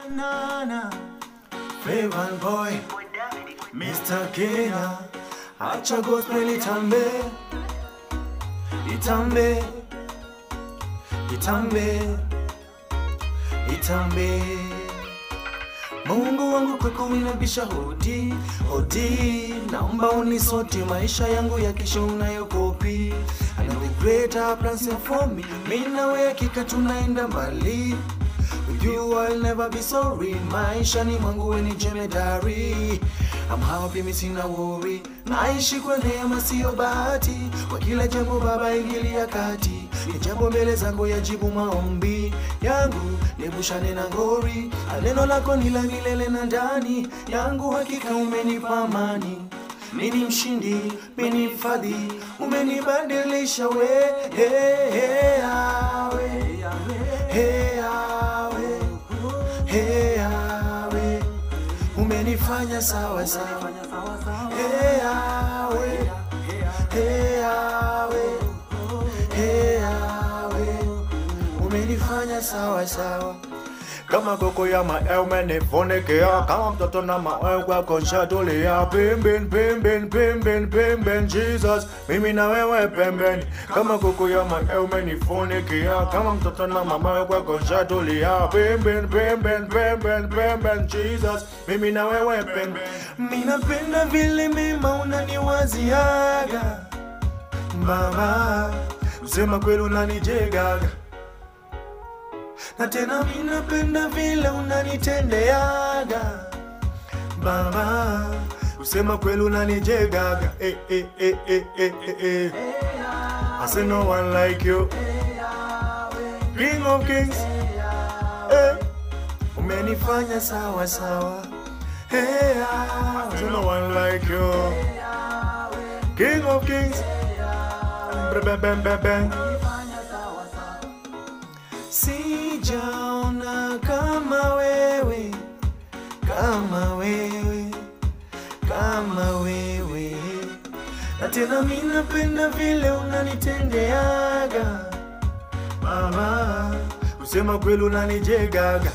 nana Flavor boy Mr. Kenya Acha gospel itambe Itambe Itambe Itambe Mungu wangu kwako minabisha hodi hodi, naomba unisoti maisha yangu ya kesho unayokopi. I know the greater plans are for me, mimi nawe hakika tunaenda mbali. With you I'll never be sorry, maisha ni mwangu we ni jemedari. I'm happy mimi sina worry, naishi kwa neema sio bahati. Kwa kila jambo Baba ingilia kati, ni jambo mbele zangu yajibu maombi yangu, niepushane na ngori. Neno lako ni la milele na ndani yangu, hakika umenipa amani. Mimi ni mshindi, mimi ni mfadhi, umenibadilisha we, hey, hey, awe, hey, awe, hey, awe, umenifanya sawa sawa, hey, awe, hey, awe, hey, awe, umenifanya sawa sawa kama koko ya mawe umenifunikia, kama mtoto na mawe kwako nshatulia. Pembeni, pembeni, pembeni, pembeni, Jesus, mimi na wewe pembeni. Kama koko ya mawe umenifunikia, kama mtoto na mawe kwako nshatulia. Pembeni, pembeni, pembeni, pembeni, Jesus, mimi na wewe pembeni. Minapenda vile mema unaniwaziaga Baba, kusema kweli unanijegaga na tena minapenda vile unanitendeaga Baba, kusema kweli unanijegaga Eh, eh, eh, eh, eh, eh, eh. I say no one like you, King of Kings. Eh. umenifanya sawa sawa hey, ah, There's no one like you. King of Kings. Bang, bang, bang, bang. Sijaona kama wewe, kama wewe, kama wewe, na tena mimi napenda vile unanitendeaga Baba, kusema kweli unanijegaga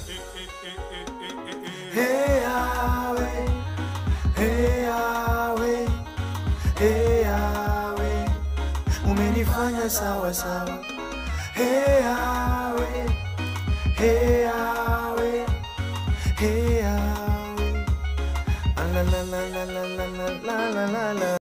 Hey, awe, hey, awe, hey, awe, umenifanya sawa sawa Hey, awe, hey, awe, hey, awe. Ah, la, la, la, la, la, la, la, la, la, la.